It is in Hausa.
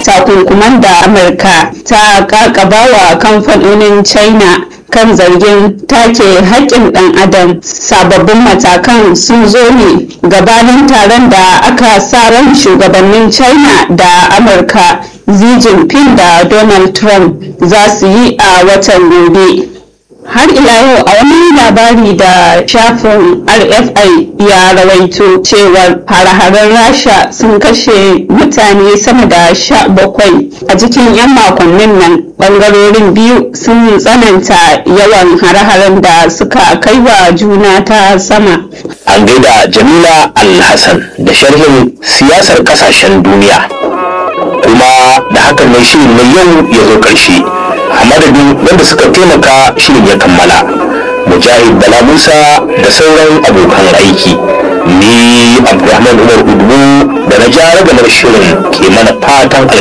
takunkuman da amurka ta kakabawa kamfanonin china kan zargin take haƙƙin ɗan adam sababbin matakan sun zo ne gabanin taron da aka sa ran shugabannin china da amurka xi jinping da donald trump za su yi a watan gobe har ila yau a wani labari da shafin rfi ya rawaito cewar hare-haren rasha sun kashe mutane sama da sha bakwai a cikin 'yan makonnin nan bangarorin biyu sun tsananta yawan hare-haren da suka kai wa juna ta sama an gaida jamila alhassan da sharhin siyasar kasashen duniya kuma da hakan ne shirin na yau ya zo ƙarshe a madadin wanda suka taimaka shirin ya kammala mujahid bala musa da sauran abokan aiki ni abdulrahman umar udubu da na ja ragamar shirin ke mana fatan alheri